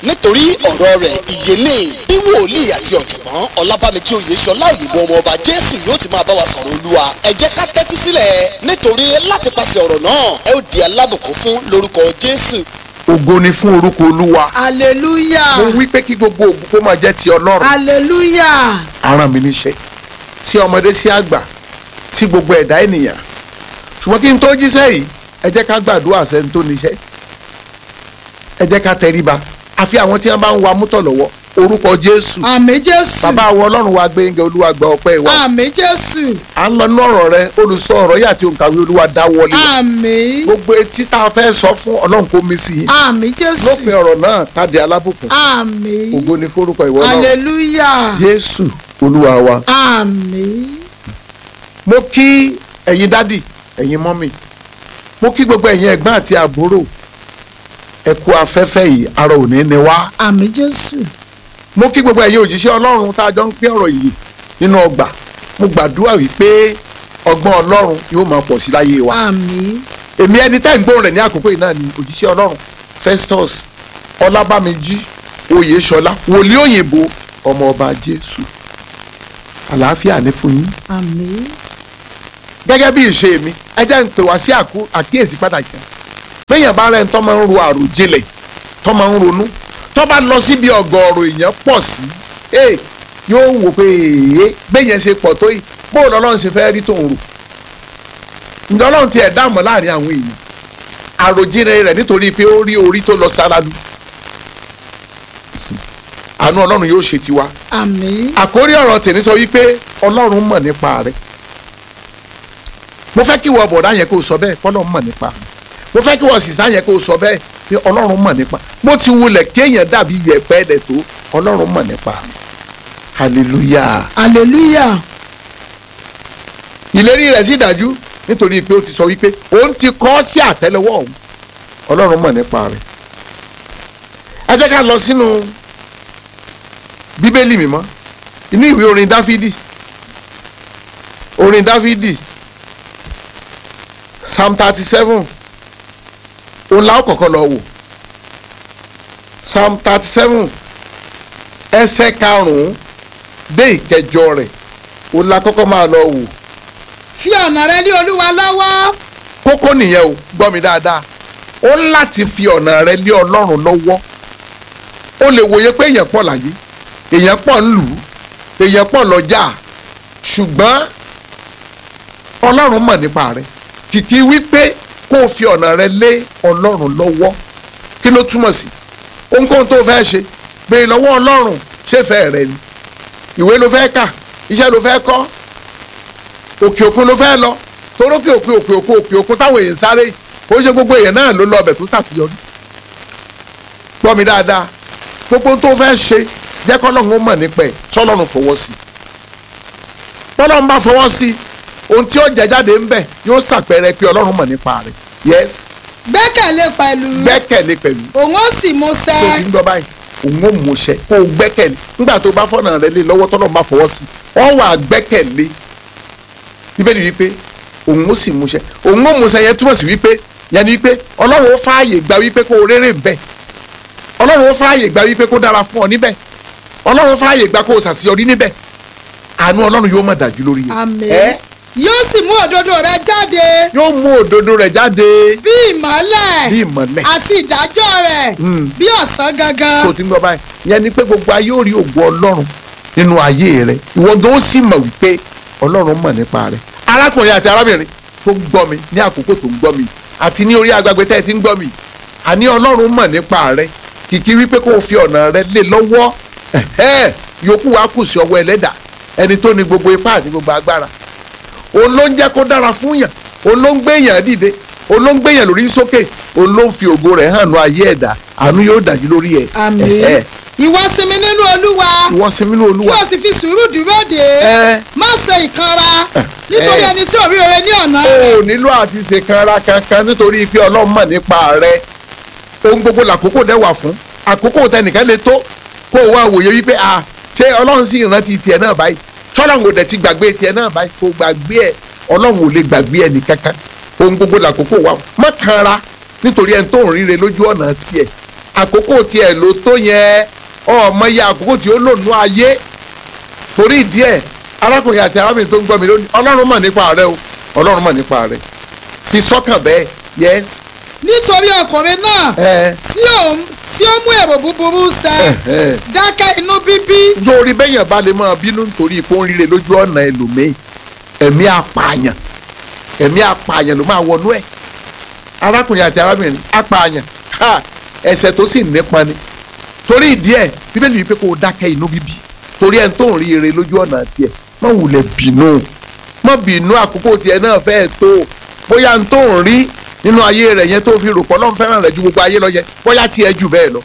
nítorí ọ̀rọ̀ rẹ̀ ìyẹlé bí wòlíì àti ọ̀jọ̀gbọ́n ọlábàmíjì oyèṣọlá òyìnbó ọmọ ọba jésù yóò ti máa bá wa sọ̀rọ̀ olúwa ẹ jẹ́ ká tẹ́tí sílẹ̀ nítorí láti pàṣẹ ọ̀rọ̀ náà ẹ ó di alábùkún fún lórúkọ jésù. ògo ni fún orúkọ olúwa hallelujah mo wí pé kí gbogbo ògo kó máa jẹ́ ti ọlọ́run hallelujah aràn mi níṣẹ́ sí ọmọdé sí àgbà sí gbogbo ẹ̀dá ènìyàn ṣùgbọ́n kí n tó jíṣẹ́ yìí ẹ jẹ́ ká gbàdúrà sẹ́ni tó níṣẹ́ ẹ jẹ́ ká tẹríba àfi àwọn tí wọ́n bá ń wa mútọ̀ lọ́wọ́ orúkọ jésù àmì jésù bàbá àwọn ọlọ́run wa gbẹ̀ngẹ̀ olúwa gba ọpẹ́ wa àmì jésù à ń lọ ní ọ̀rọ̀ rẹ olùsọ ọ̀rọ̀ yìí àti òǹkàwé olúwa dáwọ́lé àmì gbogbo etí tá a fẹ́ sọ fún ọlọ́run kó mi sí i àmì jésù lópin ọ̀rọ̀ náà káde alábùkún àmì ògo ni forúkọ ìwọ náà hallelujah jésù olúwa wa. àmì mo kí ẹ̀yin dádì ẹ̀yin mọ́mì mo kí gbogbo ẹ̀yin ẹ̀gbọ́n àti àbúrò ẹ kú afẹ́fẹ́ yìí ara ò ní ní wá àmì jésù mo kí gbogbo ẹ̀yin òjíṣẹ́ ọlọ́run tá a jọ ń pín ọ̀rọ̀ yìí nínú ọgbà mo gbàdúrà wípé ọgbọ́n ọlọ́run yóò máa pọ̀ sí láyé wa àmì èmi ẹni tẹ́ ń gbóhùn rẹ̀ ní àkókò yìí náà ni òjíṣẹ́ ọlọ́run Festus ọlábàmíjì oyèṣọlá wòlíì òyìnbó ọmọ ọba jésù àlàáfíà ní fún yín àmì gẹ́gẹ́ bí ìṣe mi ẹ jẹ́ ń pè wá sí àkú- àkíyèsí pàtàkì bẹ́yẹn bá rẹ̀ ń tọ́ máa ń ro àròjinlẹ̀ tọ́ máa ń ronú tọ́ bá lọ síbi ọ̀gọ̀ọ̀rọ̀ èèyàn pọ̀ sí ee yóò wò pé èèyàn bẹ́yẹn ṣe pọ̀ tó yìí bóun lọ́lọ́run ṣe fẹ́ rí tòun rò ǹjẹ́ ọlọ́run ti ẹ̀ dáàmú láàrin àwọn èèyàn àròjinlẹ̀ rẹ̀ nítorí pé ó rí orí tó lọ sáradù àánú ọlọ́run yóò ṣe tiwa àmì àkórí ọ̀rọ̀ tèmi sọ wípé ọlọ́run mọ̀ nípa rẹ̀ mo fẹ́ kí wọ́n bọ̀dá yẹn kó o sọ bẹ́ẹ̀ kọ́lọ́run mọ̀ nípa mi mo fẹ́ kí wọ́n sísá yẹn kó o sọ bẹ́ẹ̀ pé ọlọ́run mọ̀ nípa bó ti wulẹ̀ kéèyàn dàbí yẹ̀pẹ̀ ẹ̀dẹ̀ tó ọlọ́run mọ̀ nípa mi hallelujah hallelujah ìlérí rẹ̀ sì dájú nítorí pé ó ti sọ wípé òun ti kọ́ sí àtẹ́lẹwọ́ òun ọlọ́run mọ̀ nípa rẹ̀ ẹ jẹ́ ká lọ sínú bíbélì mímọ́ inú ìwé orin dáfídì orin dáfídì psalm thirty seven òun la ó kọ́kọ́ lọ wò psalm thirty seven ẹsẹ̀ karùn-ún dé ìkẹjọ rẹ̀ òun la kọ́kọ́ máa lọ wò fi ọ̀nà rẹ lé olúwa lọ́wọ́ kókó nìyẹn o gbọ́ mi dáadáa ó ń láti fi ọ̀nà rẹ lé ọlọ́run lọ́wọ́ ó lè wòye pé èèyàn pọ̀ láyé èèyàn pọ̀ ń lù ú èèyàn pọ̀ lọ́jà ṣùgbọ́n ọlọ́run mọ̀ nípa rẹ kìkì wípé kó o fi ọ̀nà rẹ lé ọlọ́run lọ́wọ́ kí ló túmọ̀ sí ohunkóhun tó fẹ́ ṣe béèrè lọ́wọ́ ọlọ́run ṣèfẹ́ rẹ ni ìwé ló fẹ́ kà iṣẹ́ ló fẹ́ kọ́ òkè òkun ló fẹ́ lọ torókè òkè òkè òkè òkè òkun táwọn èèyàn sáré ó ṣe gbogbo èèyàn náà ló lọ ọbẹ̀ tó ṣàṣeyọrí gbọ́ mi dáadáa gbogbo tó fẹ́ ṣe jẹ́ kọ́lọ́run ó mọ̀ nípa ẹ̀ sọ́lọ́run fọwọ́ sí i bọ́lọ́run bá fọwọ́ sí i ohun tí ó jẹ jáde ń bẹ̀ yóò ṣàpẹẹrẹ pé ọlọ́run mọ̀ nípa rẹ̀ yes gbẹ́kẹ̀lé pẹ̀lú gbẹ́kẹ̀lé pẹ̀lú òun ó sì mú tó ṣẹ ti ń gbọ́ báyìí òun ó mú ṣẹ kó o gbẹ́kẹ̀lé nígbà tó bá fọ́nà rẹ lé lọ́wọ́ tọ́lọ́run bá fọwọ́ sí i wọ́n wà gbẹ́kẹ̀lé bíbélì wípé òun ó sì mú ṣẹ òun ó mú ṣẹ yẹn túmọ̀ sí wípé yẹn ni wípé ọlọ́run ó fààyè gba wípé kó o rérè ń bẹ̀ ọlọ́run ó fààyè gba wípé kó dára fún ọ níbẹ̀ ọlọ́run ó fààyè gba kó o ṣàṣeyọrí níbẹ̀ àánú ọlọ́run yóò mọ̀ dájú lórí yẹn àmì ẹ́ yóò sì mú òdodo rẹ jáde yóò mú òdodo rẹ̀ jáde bí ìmọ́lẹ̀ bí ìmọ̀lẹ̀ àti ìdájọ́ rẹ̀ Mm. bí ọ̀sán gangan tó ti ń gbọ́ báyìí yẹn ni pé gbogbo ayé ò rí ògo ọlọ́run nínú ayé rẹ ìwọ gan ó sì mọ̀ wípé ọlọ́run mọ̀ nípa rẹ arákùnrin àti arábìnrin tó ń gbọ́ mi ní àkókò tó ń gbọ́ mi àti ní orí agbègbè tẹ́ ẹ ti ń gbọ́ mi àní ọlọ́run mọ̀ nípa rẹ kìkì wípé kó o fi ọ̀nà rẹ lé lọ́wọ́ ẹ̀hẹ́, yòókù wa kù sí ọwọ́ ẹlẹ́dà ẹni tó ní gbogbo ipá àti gbogbo agbára òun ló ń jẹ́ kó dára fún yàn òun ló ń gbé yàn dìde òun ló ń gbé yàn lórí sókè òun ló ń fi ògo rẹ̀ hàn ní ayé ẹ̀dá àánú yóò dájú lórí ẹ̀ àmì Ẹ̀hẹ́. ìwọ sinmi nínú olúwa ìwọ sinmi ní kí olúwa o sì fi sùúrù dúró dè ẹ má ṣe ìkanra nítorí ẹ. ẹni tí ò rí rere ní ọ̀nà o rẹ̀ ò nílò àti ṣèkanra kankan nítorí pé ọlọ́run mọ̀ nípa rẹ ohun gbogbo làkókò dẹ̀ wà fún àkókò tẹnìkan lè tó kó o wá wòye wípé a ṣé ọlọ́run sì rántí tiẹ̀ náà báyìí tọ́lọ́run ò dẹ̀ ti gbàgbé tiẹ̀ náà báyìí kò gbàgbé ẹ̀ ọlọ́run ò lè gbàgbé ẹnì kankan ohun gbogbo làkókò wà fún má kanra nítorí ẹni tó ń ríre lójú ọ̀nà tiẹ̀ àkókò tiẹ̀ ló tó yẹn ọmọ iye àkókò tí ó lò nú ayé torí ìdí ẹ̀ arákùnrin àti arábìnrin tó ń gbọ́ mi lónìí ọlọ́run mọ̀ nípa rẹ o ọlọ́run mọ̀ nípa rẹ fi sọ́kàn bẹ́ẹ̀ yes nítorí ọkùnrin náà ẹ tí ó tí ó mú èrò búburú ṣẹ ẹ dákẹ́ inú bíbí sórí bẹ́yàn bá lè máa bínú nítorí ipò ń rire lójú ọ̀nà ẹlòmíì ẹ̀mí apààyàn ẹ̀mí apààyàn ló máa wọnú ẹ̀ arákùnrin àti arábìnrin apààyàn ha ẹ̀ṣẹ̀ tó sì nípọn ni torí ìdí ẹ̀ bíbélì wípé kó o dákẹ́ inú bíbí torí ẹ̀ ń tó ń rí ire lójú ọ̀nà tiẹ̀ má wulẹ̀ bínú má bínú àkókò tiẹ̀ náà fẹ́ẹ́ tó bóyá ń tó ń rí nínú ayé rẹ̀ yẹn tó fi rò pọ̀ lọ́n fẹ́ràn rẹ̀ ju gbogbo ayé lọ yẹ bóyá tiẹ̀ jù bẹ́ẹ̀ lọ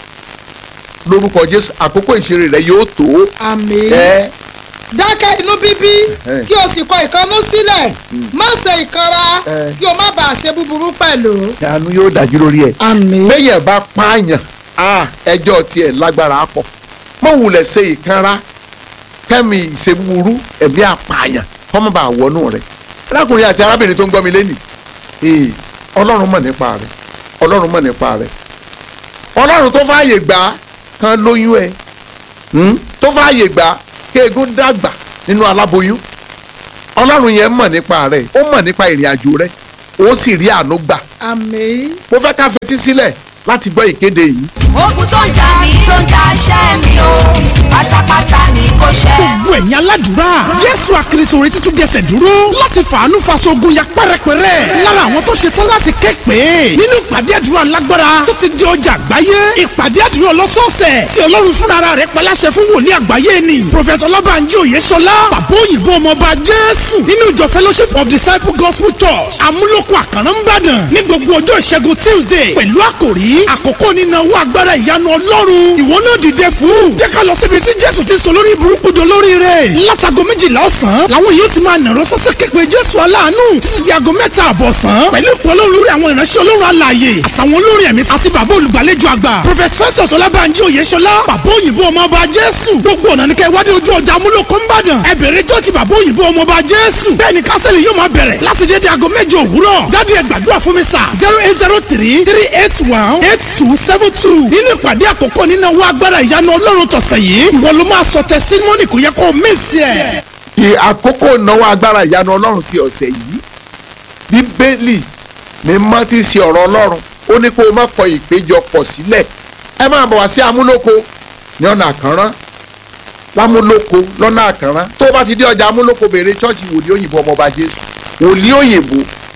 lórúkọ jésù àkókò ìṣeré rẹ̀ yóò tó àmín ẹ dákẹ́ inú bíbí Eh. kí o sì kọ ìkanú sílẹ̀ má ṣe ìkanra Eh. kí o má bàa ṣe búburú pẹ̀lú. àánú yóò dájú lórí ẹ̀ àmín bẹ́yẹn bá pààyàn ah, ẹjọ́ tiẹ̀ lágbára pọ̀ mọ̀ wulẹ̀ ṣe ìkanra kẹ́mi ìṣèwúrú ẹ̀mí àpààyàn kọ́mọ́ bá wọnú rẹ̀ arákùnrin àti arábìnrin tó ń gbọ́ mi lẹ́nìí ee ọlọ́run mọ̀ nípa rẹ̀ ọlọ́run mọ̀ nípa rẹ̀ ọlọ́run tó fààyè gbà á kan lóyún ẹ hmm? tó fààyè gbà á kéegun dàgbà nínú aláboyún ọlọ́run yẹn mọ̀ nípa rẹ̀ ó mọ̀ nípa ìrìn àjò rẹ̀ ó sì rí àánú gbà àmín mo fẹ́ ká fetí sílẹ̀ láti gbọ́ ìkéde yìí. ogun tó ń jà mí tó ń jà ṣẹ́ mi o pátápátá ni kò ṣẹ́. gbogbo ẹ̀yin aládùúrà jésù àkìrìsòrè títún jẹsẹ̀ dúró láti fàánú faṣogun ya pẹ́rẹpẹ́rẹ́ lára àwọn tó ṣetán láti ké pé nínú ìpàdé àdúrà lágbára tó ti di ọjà àgbáyé ìpàdé àdúrà ọlọ́sọ̀ọ̀sẹ̀ tí ọlọ́run fúnra rẹ̀ pẹ̀láṣẹ fún wòlíì àgbáyé ni prọfẹ̀tì ọlọ́bànjí òyeṣọlá bàbá òyìnbó ọmọọba jésù nínú ìjọ fellowship of disciple gospel church amúlòkọ àkàrà ńbàdàn ní gbogbo ọjọ́ ìṣẹ́gun tuesday pẹ̀lú àkòrí àkókò nínáwó agbára ìyanu ọlọ́run ìwọ náà dìde fún jẹ́ ká lọ síbi tí jésù ti sọ lórí burúkú do lórí rẹ̀ látago méjìlá ọ̀sán làwọn yóò ti máa nàró sọ́sẹ́ képe jésù aláàánú títí di aago mẹ́ta àbọ̀ ọ̀sán pẹ̀lú ìpò ọlọ́run lórí àwọn ìránṣẹ́ ọlọ́run alààyè àtàwọn olórin ẹ̀mí àti bàbá olùgbàlejò àgbà prophet festus ọlábànjí oyèṣọlá bàbá òyìnbó ọmọọba jésù gbogbo ọ̀nà ní kẹ́ wádìí ojú ọjà amúlòkó ńbàdàn ẹ bẹ̀rẹ̀ jọ́ọ̀jì bàbá òyìnbó ọmọọba jésù bẹ́ẹ̀ ni kásẹ̀lì yóò máa bẹ̀rẹ̀ láti dédé aago méje òwúrọ̀ jáde ẹ gbàdúrà fún mi sà zero eight zero three three eight one eight two seven two nínú ìpàdé àkọ́kọ́ nínú owó agbára ìyanu ọlọ́run tọ̀sẹ̀ yìí ìwọ ló máa sọ testimony kò yẹ kó o mísì ẹ̀. Ì- àkókò ìnáwó agbára ìyanu ọlọ́run ti ọ̀sẹ̀ yìí bíbélì ní mọ́ ti ṣe ọ̀rọ̀ ọlọ́run ó ní kó o má kọ ìpéjọpọ̀ sílẹ̀ ẹ máa bọ̀ wá sí amúlòkó ní ọ̀nà àkànrán lámúlòkó lọ́nà àkànrán tó o bá ti dé ọjà amúlòkó béèrè ṣọ́ọ̀ṣì wòlíì òyìnbó ọmọọba jésù wòlíì òyìnbó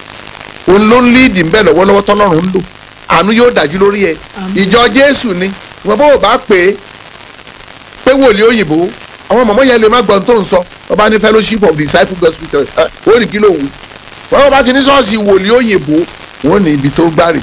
òun ló ń líìdì ńbẹ lọ́wọ́lọ́wọ́ tọ́lọ́run ń lò àánú yóò dájú lórí ẹ ìjọ jésù ni wọn bó o bá pè é pé wòlíì òyìnbó àwọn mọ̀mọ́ yẹn lè má gbọ́n tó ń sọ ọba ní fellowship of disciple gospel church ẹ ó ní kí ló wù wọ́n bá ti ní sọ́ọ̀sì wòlíì òyìnbó wọ́n ní ibi tó gbárì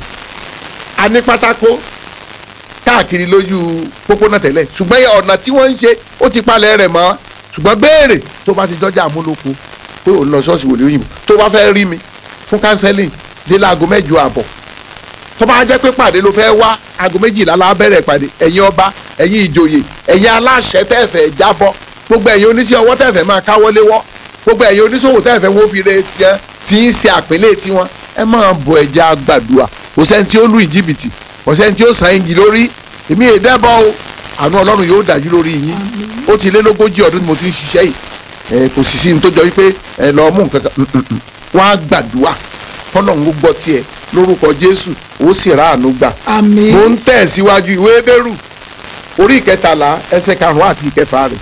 a ní pátákó káàkiri lójú pópónà tẹ́lẹ̀ ṣùgbọ́n ọ̀nà tí wọ́n ń ṣe ó ti palẹ̀ rẹ̀ mọ́ ṣùgbọ́n béèrè tó bá ti jọjà àmúlòkó pé òun lọ sọ́ọ̀sì wòlíì òyìnbó tó bá fẹ́ rí mi fún counseling dé láago mẹ́jọ àbọ̀ tó bá jẹ́ pé pàdé ló fẹ́ wá aago méjìlá la bẹ̀rẹ̀ pàdé ẹ̀yin ọba ẹ̀yin ìjòyè ẹ̀yin aláṣẹ tẹ́ẹ̀fẹ̀ jábọ́ gbogbo ẹ̀yin oníṣẹ́ ọwọ́ tẹ́ẹ̀fẹ̀ máa káwọ́lé wọ́ gbogbo ẹ̀yin oníṣòwò tẹ́ẹ̀fẹ̀ wọ́n fi re tiẹ̀ tí ń ṣe àpélé tiwọn ẹ máa bọ ẹja gbàdúrà kò sẹ́ni tí ó lù ìjìbìtì kò sẹ́ni tí ó sàn igi lórí èmi è dẹ́bọ̀ o àánú ọlọ́run yóò dájú lórí yín ó ti lé lógójì ọdún tí mo ti ń ṣiṣẹ́ yìí ẹ kò sì sí ní tó jọ wípé ẹ lọ mú nǹkan kan mm, mm, mm. wọ́n á gbàdúrà kọ́lọ́run ó gbọ́ tiẹ̀ lórúkọ jésù ó sì ráàánú gbà àmín mo ń tẹ̀ síwájú ìwé bẹ́rù orí ìkẹtàlá ẹsẹ̀ karùn-ún àti ìkẹfà rẹ̀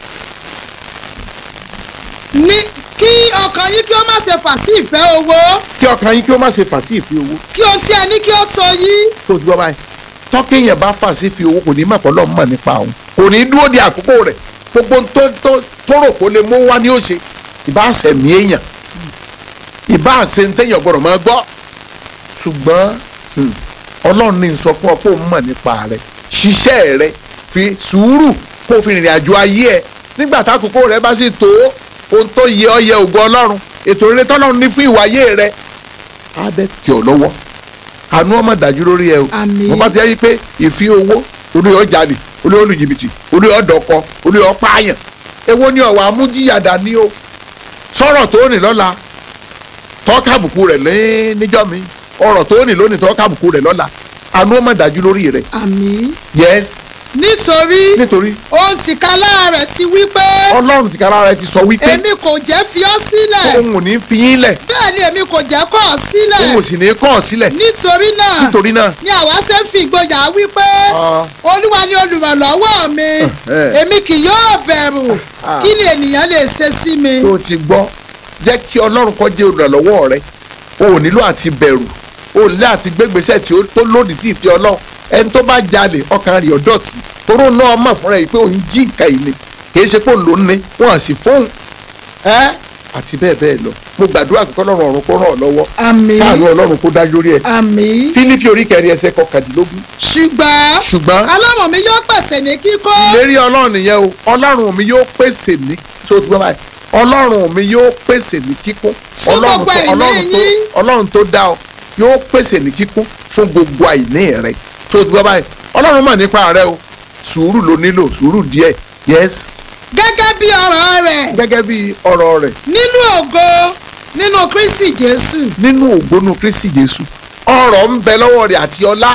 ní kí ọkàn yín kí ó má ṣe fà sí ìfẹ́ owó kí ọkàn yín kí ó má ṣe fà sí ìfi owó kí ohun tí ẹ ní kí ó tó yín tó ti gbọ́ báyìí tọ́kì yẹn bá fà sí ìfi owó kò ní mọ̀ pọ̀ lọ́mọ nípa òun kò ní dúró di àkókò rẹ̀ gbogbo tó tó tó rò kó lè mú wá ní òṣè ìbá àṣẹmí èèyàn ìbá àṣẹ ń téèyàn gbọ́dọ̀ máa gbọ́ ṣùgbọ́n hmm, ọlọ́run ní sọ fún ọ pé òun mọ̀ nípa rẹ̀ ṣiṣẹ́ rẹ̀ fi sùúrù kó o fi rìnrìn àjò ayé ẹ nígbà tákòókò rẹ bá sì tó ohun tó yẹ ọ yẹ ògo ọlọ́run ètò rere tọ́lọ́run ní fún ìwáyé rẹ á dẹ̀ tì ọ́ lọ́wọ́ àánú ọmọ dájú lórí ẹ o Àmín. mo bá ti rí i pé ìfi owó olú yọ jalè olú yọ lu jìbìtì olú yọ dọkọ olú yọ pààyàn èwo ni ọ̀wà amújíyàdá ni o sọ̀rọ̀ tó ní lọ́la tọ́ka àbùkù rẹ̀ lé- níjọ́ mi ọ̀rọ̀ tó ní lónìí tọ́ka àbùkù rẹ̀ lọ́la àánú ó mà dájú lórí rẹ àmì yes nítorí nítorí ohun tìkálá rẹ̀ ti wí pé ọlọ́run tìkára rẹ ti sọ wípé èmi kò jẹ́ fi ọ́ sílẹ̀ òun ò ní fi yín lẹ̀ bẹ́ẹ̀ ni èmi kò jẹ́ kọ̀ ọ́ sílẹ̀ òun ò sì ní kọ̀ ọ́ sílẹ̀ nítorí náà nítorí náà ni àwa ṣe ń fi ìgboyà wí pé Ah. olúwa ni olùrànlọ́wọ́ mi eh. èmi kì yóò bẹ̀rù Ah. kí ni ènìyàn lè ṣe sí mi. tó o ti gbọ́ jẹ́ kí ọlọ́run kó jẹ́ olùrànlọ́wọ́ rẹ o ò nílò àti bẹ̀rù o ò nílò àti gbégbèsè tí ó tó lòdì sí ìfẹ́ ọlọ́run ẹni tó bá jalè ọkàn rẹ̀ ọ̀dọ́tì toró náà mọ̀ fúnra yìí pé òun jí nǹkan yìí ni kì í ṣe pé òun ló ń ní wọn à sì fóun ẹ́ àti bẹ́ẹ̀ bẹ́ẹ̀ lọ mo gbàdúrà pé kọ́lọ́run ọ̀run kó ràn ọ́ lọ́wọ́ àmì káàánú ọlọ́run kó dájú lórí ẹ̀ àmì fílípì orí kẹrin ẹsẹ̀ kọkàndínlógún ṣùgbọ́n ṣùgbọ́n ọlọ́run mi yóò pèsè ní kíkó ìlérí ọlọ́run nìyẹn o ọlọ́run mi yóò pèsè ní tó ti gbọ́ báyìí ọlọ́run mi yóò pèsè ní kíkún Fún ọlọ́run gbogbo tó àìní ọlọ́run tó yín. ọlọ́run tó dá ọ yóò pèsè ní kíkún fún gbogbo àìní rẹ tó ti gbọ́ báyìí ọlọ́run mọ̀ nípa rẹ o sùúrù ló nílò sùúrù díẹ̀ yes gẹ́gẹ́ bí ọ̀rọ̀ rẹ̀ gẹ́gẹ́ bí ọ̀rọ̀ rẹ̀ nínú ògo nínú kristi jésù nínú ògbónú kristi jésù ọrọ̀ ń bẹ lọ́wọ́ rẹ̀ àti ọlá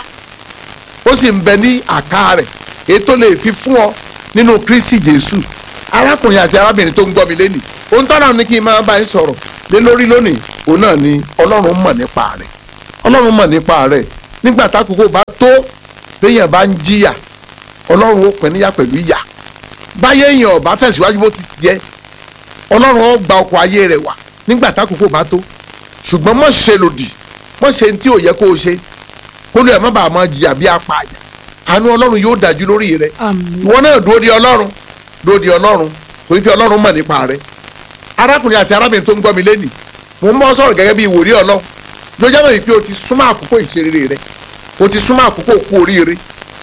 ó sì ń bẹ ní àká rẹ̀ ètò lè fi fún ọ nínú kristi jésù arákùnrin àti arábìnrin tó ń gbọ́ mi lẹ́nìí ohun tọ́lá ní kí n máa bá yín sọ̀rọ̀ lé lórí lónìí òun náà ni ọlọ́run mọ̀ nípa rẹ̀ ọlọ́run mọ̀ nípa rẹ̀ nígbà tákòókò bá tó béèyàn bá ń jìyà ọlọ́run ó pín níyà pẹ̀lú ìyà báyé èèyàn ọ̀bá tẹ̀síwájú bó ti yẹ ọlọ́run ó gba ọkọ̀ ayé rẹ̀ wá nígbà tákòókò bá tó ṣùgbọ́n mọ̀ ṣe lòdì mọ̀ ṣe ní tí ò yẹ kó o ṣe kó lè má bàa máa jìyà bí apààyàn àánú ọlọ́run yóò dájú lórí rẹ àmì ìwọ náà dúró di ọlọ́run dúró di ọlọ́run torí pé ọlọ́run mọ̀ nípa rẹ arákùnrin àti arábìnrin tó ń gbọ́ mi lẹ́nìí mo ń bọ́ sọ̀rọ̀ gẹ́gẹ́ bí ìwòrí ọlọ́run ló jẹ́ mọ̀ pé o ti súnmọ́ àkókò ìṣeré rẹ o ti súnmọ́ àkókò kú oríire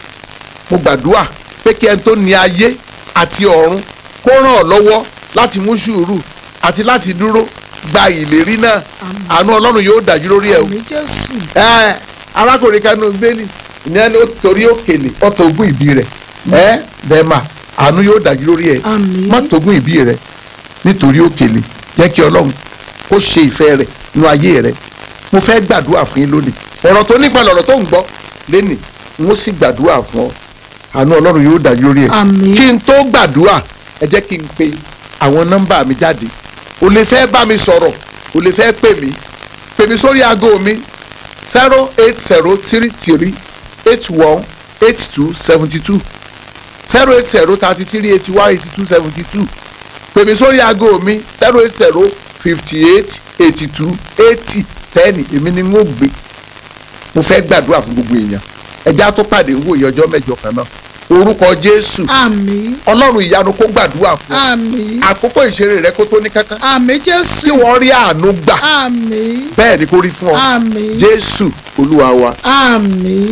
mo gbàdúrà pé kí ẹni tó ní ayé àti ọ̀run kó ràn ọ́ lọ́wọ́ láti mú sùúrù àti láti dúró gba ìlérí náà àánú ọlọ́run yóò dájú lórí ẹ o àmì jésù ẹ arákùnrin kanu gbélé ìyẹn ló torí òkèlè ọtọ ogún ìbí rẹ ẹ bẹẹma àánú yóò dájú lórí ẹ Àmín. má togún ìbí rẹ nítorí òkèlè jẹ́ kí ọlọ́run kó ṣe ìfẹ́ rẹ̀ nínú ayé rẹ mo fẹ́ gbàdúrà fún yín lónìí ọ̀rọ̀ tó nípa lọ̀rọ̀ tó ń gbọ́ lẹ́nìí n ó sì gbàdúrà fún ọ àánú ọlọ́run yóò dájú lórí ẹ Àmín. kí n tó gbàdúrà ẹ jẹ́ kí n pe àwọn nọ́mbà mi jáde o lè fẹ́ bá mi sọ̀rọ̀ o lè fẹ́ pè mí pè mí sórí aago mi zero eight zero three three eight one eight two seventy two zero eight zero thirty three eighty one eighty two seventy two pè mí sórí aago mi zero eight zero fifty eight eighty two eighty ten èmi ni n ó gbé mo fẹ́ gbàdúrà fún gbogbo èèyàn ẹja tó pàdé ń wòye ọjọ́ mẹ́jọ kan náà orúkọ jésù àmì ọlọ́run ìyanu kó gbàdúrà fún ọ àmì àkókò ìṣeré rẹ kó tó ní kankan àmì kí jésù wọ́n rí àánú gbà àmì bẹ́ẹ̀ ni kó rí fún ọ àmì jésù olúwa wa. àmì.